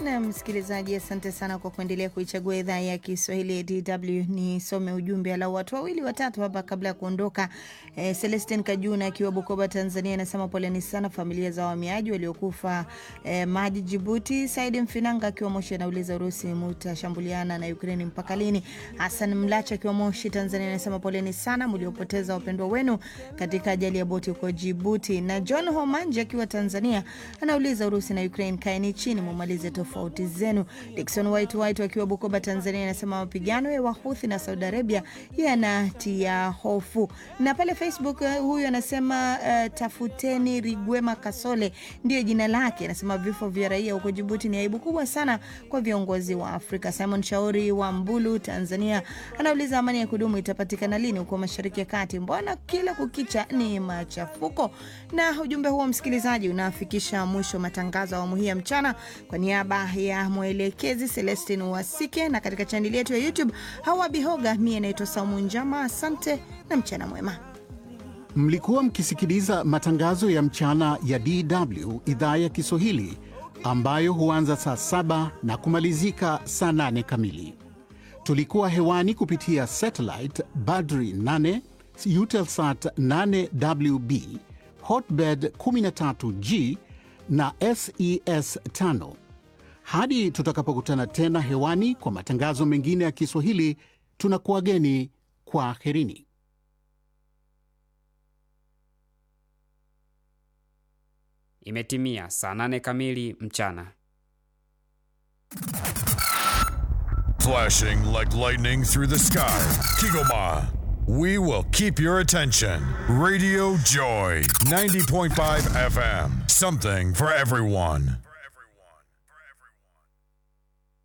Na msikilizaji, asante sana kwa kuendelea kuichagua idhaa ya Kiswahili ya DW. Nisome ujumbe alau watu wawili watatu hapa kabla ya kuondoka. Eh, Celestin Kajuna akiwa Bukoba, Tanzania, anasema poleni sana familia za wahamiaji waliokufa eh, maji Jibuti. Saidi Mfinanga akiwa Moshi anauliza Urusi mutashambuliana na Ukraini mpaka lini? Hassan Mlacha akiwa Moshi, Tanzania, anasema poleni sana mliopoteza wapendwa wenu katika ajali ya boti huko Jibuti. Na John Homanje akiwa Tanzania anauliza Urusi na Ukraine, kaeni chini mumalize tofauti zenu. Dickson White White akiwa Bukoba, Tanzania, anasema mapigano ya Wahuthi na Saudi Arabia yanatia hofu. Na pale Facebook uh, huyu anasema uh, tafuteni Rigwema Kasole ndio jina lake. Anasema vifo vya raia huko Jibuti ni aibu kubwa sana kwa viongozi wa Afrika. Simon Shauri wa Mbulu, Tanzania, anauliza amani ya kudumu itapatikana lini huko Mashariki ya Kati? Mbona kila kukicha ni machafuko? Na ujumbe huo msikilizaji, unafikisha mwisho matangazo ya awamu hii ya mchana. Kwa niaba ya mwelekezi Celestin Wasike na katika chaneli yetu ya YouTube Hawa Bihoga, mie naitwa Saumu Njama. Asante na mchana mwema. Mlikuwa mkisikiliza matangazo ya mchana ya DW idhaa ya Kiswahili ambayo huanza saa saba na kumalizika saa nane kamili. Tulikuwa hewani kupitia satellite Badri 8 Eutelsat 8WB Hotbird 13G na SES 5. Hadi tutakapokutana tena hewani kwa matangazo mengine ya Kiswahili, tunakuwageni kwa herini. Imetimia saa nane kamili mchana. Flashing like lightning through the sky. Kigoma. We will keep your attention. Radio Joy 90.5 FM. Something for everyone.